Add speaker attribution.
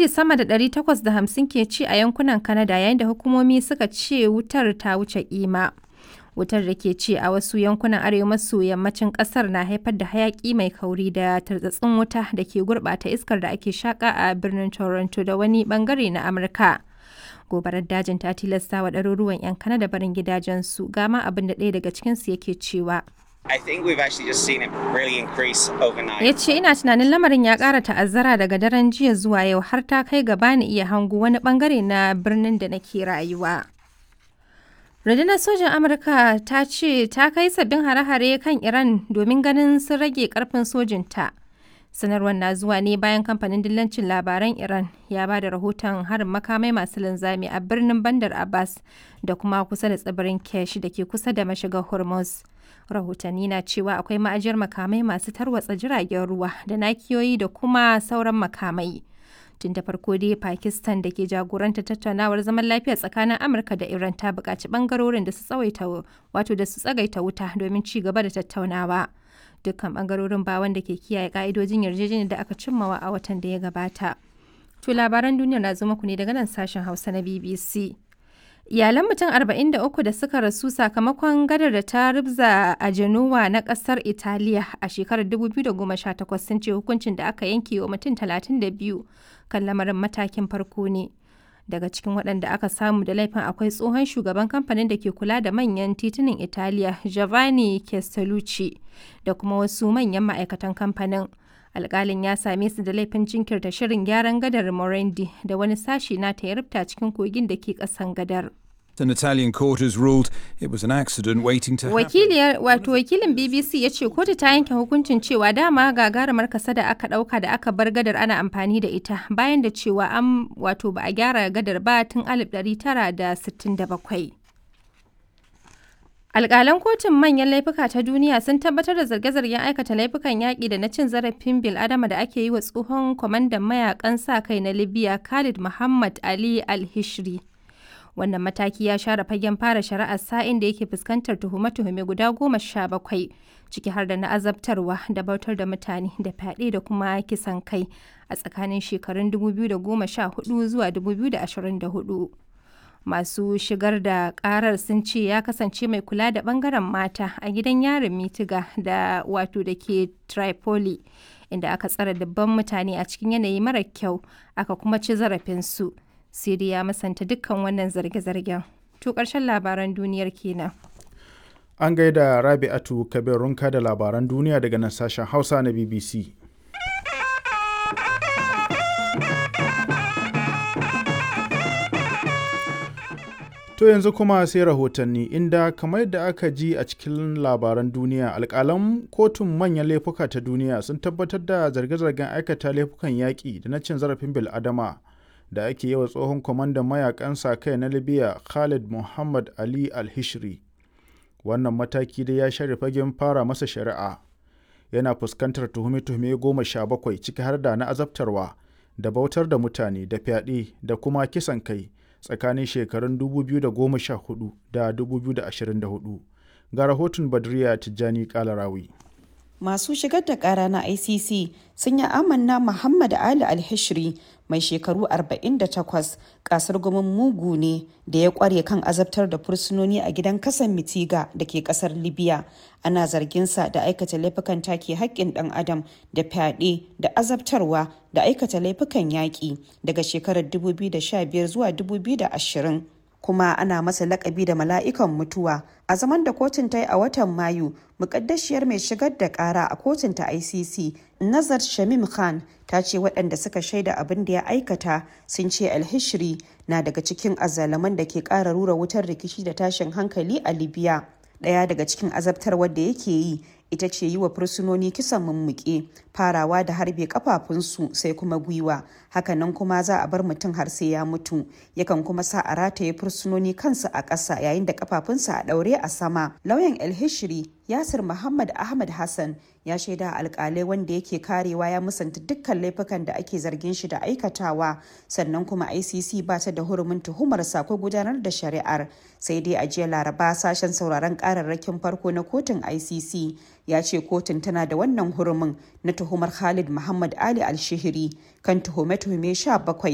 Speaker 1: daji sama da 850 ke ci a yankunan Canada yayin da hukumomi suka ce wutar ta wuce kima. Wutar da ke ci a wasu yankunan arewa maso yammacin kasar na haifar da hayaki mai kauri da tartsatsin wuta da ke gurbata iskar da ake shaka a birnin Toronto da wani bangare na Amurka. Gobarar dajin ta tilasta wa ɗaruruwan 'yan Canada barin gidajensu gama abin da ɗaya daga cikinsu yake cewa.
Speaker 2: I think we've actually just seen it really increase overnight.
Speaker 1: Ya ce ina tunanin lamarin ya ƙara ta'azzara daga daren jiya zuwa yau har ta kai gaba ni iya hango wani bangare na birnin da nake rayuwa. Rundunar sojan Amurka ta ce ta kai sabbin hare-hare kan Iran domin ganin sun rage karfin sojinta. Sanarwar na zuwa ne bayan kamfanin dillancin labaran Iran ya ba da rahoton harin makamai masu linzami a birnin Bandar Abbas da kuma kusa da tsibirin Kesh da ke kusa da mashigar Hormuz. Rahotanni na cewa akwai ma'ajiyar makamai masu tarwatsa jiragen ruwa da nakiyoyi da kuma sauran makamai. tun da farko dai pakistan da ke jagoranta tattaunawar zaman lafiya tsakanin amurka da iran ta buƙaci ɓangarorin da su tsawaita wato da su tsagaita wuta domin ci gaba da tattaunawa dukkan ɓangarorin ba wanda ke kiyaye ƙa'idojin yarjejeniyar da aka cimmawa a watan da ya gabata to labaran duniya na zo muku ne daga nan sashen hausa na bbc Iyalan mutum 43 da suka rasu sakamakon gadar da ta rubza a Genoa na kasar Italiya a shekarar 2018 sun ce hukuncin da aka yanke wa mutum 32 kan lamarin matakin farko ne. Daga cikin waɗanda aka samu da laifin akwai tsohon shugaban kamfanin da ke kula da manyan titunan Italiya Giovanni Castellucci da kuma wasu manyan ma'aikatan kamfanin. alkalin ya same su da laifin jinkirta shirin gyaran gadar Morandi da wani sashi na ta rubta cikin kogin da ke kasan gadar.
Speaker 3: An Italian court has ruled it was an accident waiting to
Speaker 1: Wakiliyar wato wakilin BBC ya ce kotu ta yanke hukuncin cewa dama gagarumar kasa da aka dauka da aka bar gadar ana amfani da ita bayan da cewa an wato ba a gyara gadar ba tun 1967. Alƙalan kotun manyan laifuka ta duniya sun tabbatar da zarge-zargen aikata laifukan yaƙi da na cin zarafin bil'adama da ake yi wa tsohon kwamandan mayakan sa kai na Libya Khalid Muhammad Ali Al-Hishri. Wannan mataki ya share fagen fara shari'ar sa'in da yake fuskantar tuhume-tuhume guda goma sha bakwai, ciki har da na azabtarwa da bautar da mutane da fyaɗe da kuma kisan kai a tsakanin shekarun 2014 zuwa 2024. masu shigar da karar sun ce ya kasance mai kula da bangaren mata a gidan yarin mitiga da wato da ke tripoli inda aka tsara dabban mutane a cikin yanayi mara kyau aka kuma ci zarafinsu siri ya masanta dukkan wannan zarge-zargen to ƙarshen labaran duniyar kenan
Speaker 4: an gaida rabi'atu kabir runka da labaran duniya daga nan sashen hausa na bbc To yanzu kuma sai rahotanni inda kamar yadda aka ji a cikin labaran duniya alkalan kotun manyan laifuka ta duniya sun tabbatar da zarge-zargen aikata laifukan yaƙi da na cin zarafin bil'adama da ake yi wa tsohon kwamandan mayakan sa kai na libya khalid muhammad ali al-hishri wannan mataki dai ya share fagen fara masa shari'a yana fuskantar tuhume-tuhume goma sha bakwai ciki har da na azabtarwa da bautar da mutane da fyaɗe da kuma kisan kai tsakanin shekarun 2014 da 2024 ga rahoton badriya tijjani kalarawi
Speaker 5: masu shigar da kara na icc sun yi amanna muhammad ali alhishri mai shekaru 48 kasar gumin mugu ne da ya kware kan azabtar da fursunoni a gidan kasan mitiga da ke kasar libya ana zarginsa da aikata laifukan take haƙƙin ɗan adam da fyaɗe da azabtarwa da aikata laifukan yaƙi daga shekarar 2015 zuwa 2020 kuma ana masa lakabi da mala'ikan mutuwa a zaman da kotun ta yi a watan mayu mukaddashiyar mai shigar da kara a kotun ta icc nazar shamim khan ta ce waɗanda suka shaida abin da ya aikata sun ce alhishri na daga cikin azalaman da ke ƙara rura wutar rikici da tashin hankali a libya ɗaya daga cikin azabtarwar da yake yi ita ce yi wa fursunoni kisan mummuke farawa da harbe kafafunsu sai kuma gwiwa hakanan kuma za a bar mutum har sai ya mutu yakan kuma sa a rataye fursunoni kansu a ƙasa yayin da kafafunsa a ɗaure a sama lauyan elhishiri yasir muhammad ahmad hassan ya shaida alkalai wanda yake karewa ya musanta dukkan laifukan da ake zargin shi da aikatawa sannan kuma icc ba ta da hurumin tuhumarsa ko gudanar da shari'ar sai dai a jiya laraba sashen sauraron kararrakin farko na kotun icc ya ce kotun tana da wannan hurumin na tuhumar khalid muhammad ali alshihiri kan tuhume-tuhume 17